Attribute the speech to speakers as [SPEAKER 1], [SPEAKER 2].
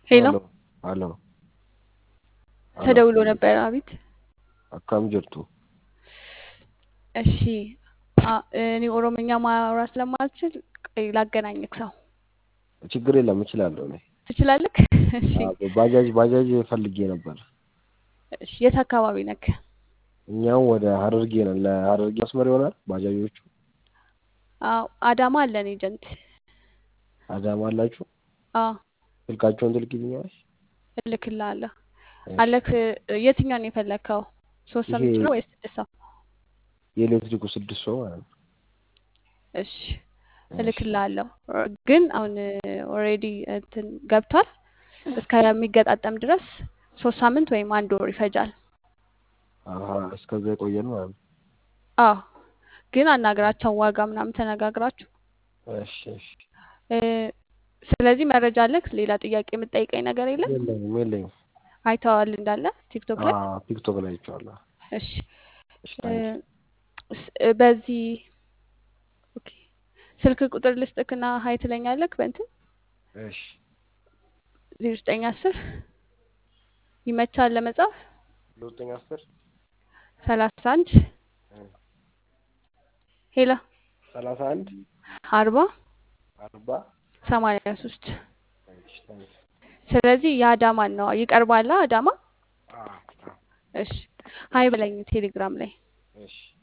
[SPEAKER 1] ሄሎ
[SPEAKER 2] Aló, aló, aló,
[SPEAKER 1] ተደውሎ ነበር። አቤት።
[SPEAKER 2] akkam jirtu?
[SPEAKER 1] እሺ አ- እኔ ኦሮምኛ ማውራት ስለማልችል ቆይ ላገናኝክ ሰው
[SPEAKER 2] ችግር የለም እችላለሁ እኔ።
[SPEAKER 1] ትችላለህ? እሺ
[SPEAKER 2] አዎ፣ ባጃጅ ባጃጅ ፈልጌ ነበር።
[SPEAKER 1] እሺ የት አካባቢ ነክ?
[SPEAKER 2] እኛም ወደ ሀረርጌ ነን። ለሀረርጌ መስመር ይሆናል ባጃጆቹ።
[SPEAKER 1] አዎ አዳማ አለን ኤጀንት።
[SPEAKER 2] አዳማ አላችሁ?
[SPEAKER 1] አዎ
[SPEAKER 2] ስልካቸውን ትልኪልኛለሽ?
[SPEAKER 1] እልክልሃለሁ።
[SPEAKER 2] እሺ።
[SPEAKER 1] አለክ የትኛውን ነው የፈለግከው? ሶስት ሰው
[SPEAKER 2] ይሄ
[SPEAKER 1] የምትችለው ወይስ ስድስት ሰው?
[SPEAKER 2] የኤሌክትሪኩ ስድስት ሰው ማለት ነው።
[SPEAKER 1] እሺ
[SPEAKER 2] እሺ።
[SPEAKER 1] እልክልሃለሁ። ግን አሁን ኦልሬዲ እንትን ገብቷል። እስከሚገጣጠም ድረስ ሶስት ሳምንት ወይም አንድ ወር ይፈጃል።
[SPEAKER 2] አሀ እስከዛ የቆየን ማለት ነው።
[SPEAKER 1] አዎ ግን አናግራቸው ዋጋ ምናምን ተነጋግራችሁ
[SPEAKER 2] እሺ እሺ።
[SPEAKER 1] እ፣ ስለዚህ መረጃ አለክ? ሌላ ጥያቄ የምትጠይቀኝ ነገር የለም?
[SPEAKER 2] የለኝም የለኝም።
[SPEAKER 1] አይተዋል እንዳለ ቲክቶክ ላይ?
[SPEAKER 2] አዎ ቲክቶክ ላይ አይቼዋለሁ።
[SPEAKER 1] እሺ
[SPEAKER 2] እሺ
[SPEAKER 1] እ፣
[SPEAKER 2] ታንኪ
[SPEAKER 1] ስ- እ፣ በዚህ ኦኬ ስልክ ቁጥር ልስጥክና ሀይ ትለኛለክ በእንትን
[SPEAKER 2] እሺ
[SPEAKER 1] ዜሮ ዘጠኝ አስር ይመቻል ለመጻፍ
[SPEAKER 2] ዘጠኝ አስር
[SPEAKER 1] ሰላሳ አንድ ሄላ
[SPEAKER 2] ሰላሳ አንድ
[SPEAKER 1] አርባ
[SPEAKER 2] አርባ
[SPEAKER 1] ሰማንያ ሶስት
[SPEAKER 2] እሺ ታንኪ
[SPEAKER 1] ስለዚህ የአዳማን ነው ይቀርባላ አዳማ
[SPEAKER 2] አዎ አዎ
[SPEAKER 1] እሺ ሀይ በለኝ ቴሌግራም ላይ
[SPEAKER 2] እሺ